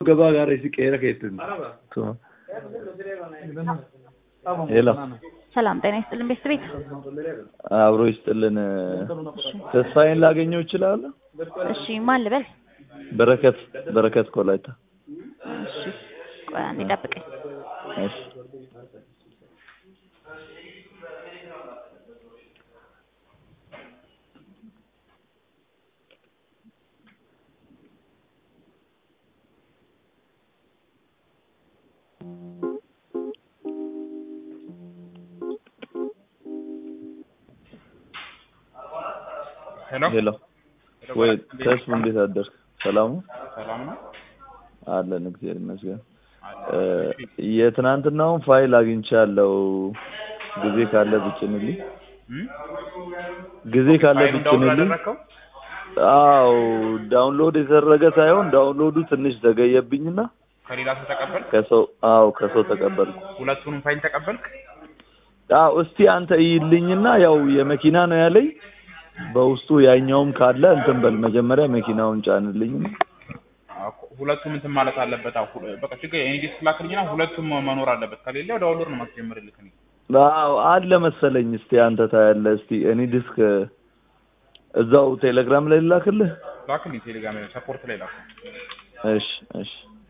gabaa gaarii si qeera keessatti ሄሎ ሰላም ጤና ይስጥልን ቤት ቤት አብሮ ይስጥልን። ተስፋዬን ላገኘው እችላለሁ? እሺ ማን ልበል? በረከት በረከት ኮላይታ። እሺ ቆይ አንዴ ጠብቀኝ። እሺ ሄሎ ሄሎ ወይ ተስፉ እንዴት አደርክ? ሰላም ነው? ሰላም ነው። አለን እግዚአብሔር ይመስገን። የትናንትናውን ፋይል አግኝቻለሁ። ጊዜ ካለ ብጭንልኝ፣ እም? ጊዜ ካለ ፋይሉን ዳውንሎድ ብጭንልኝ። አደረግከው? አዎ ዳውንሎድ የተደረገ ሳይሆን ዳውንሎዱ ትንሽ ዘገየብኝና ከሌላ ሰው ተቀበልክ? ከሰው አዎ ከሰው ተቀበልኩ። ሁለቱንም ፋይል ተቀበልክ? አዎ እስቲ አንተ እይልኝና ያው የመኪና ነው ያለኝ በውስጡ ያኛውም ካለ እንትን በል መጀመሪያ መኪናውን ጫንልኝ። አዎ፣ ሁለቱም እንትን ማለት አለበት። አዎ፣ ሁ- በቃ ችግር የኔ ዲስክ ላክልኝና ሁለቱም መኖር አለበት። ከሌለ ዳውንሎድ ነው ማስጀምርልህ እኔ። አዎ አለ መሰለኝ። እስቲ አንተ ታያለህ። እስቲ እኔ ዲስክ እዛው ቴሌግራም ላይ ልላክልህ። ላክልኝ ቴሌግራም ላይ ሰፖርት ላይ ላክ። እሺ እሺ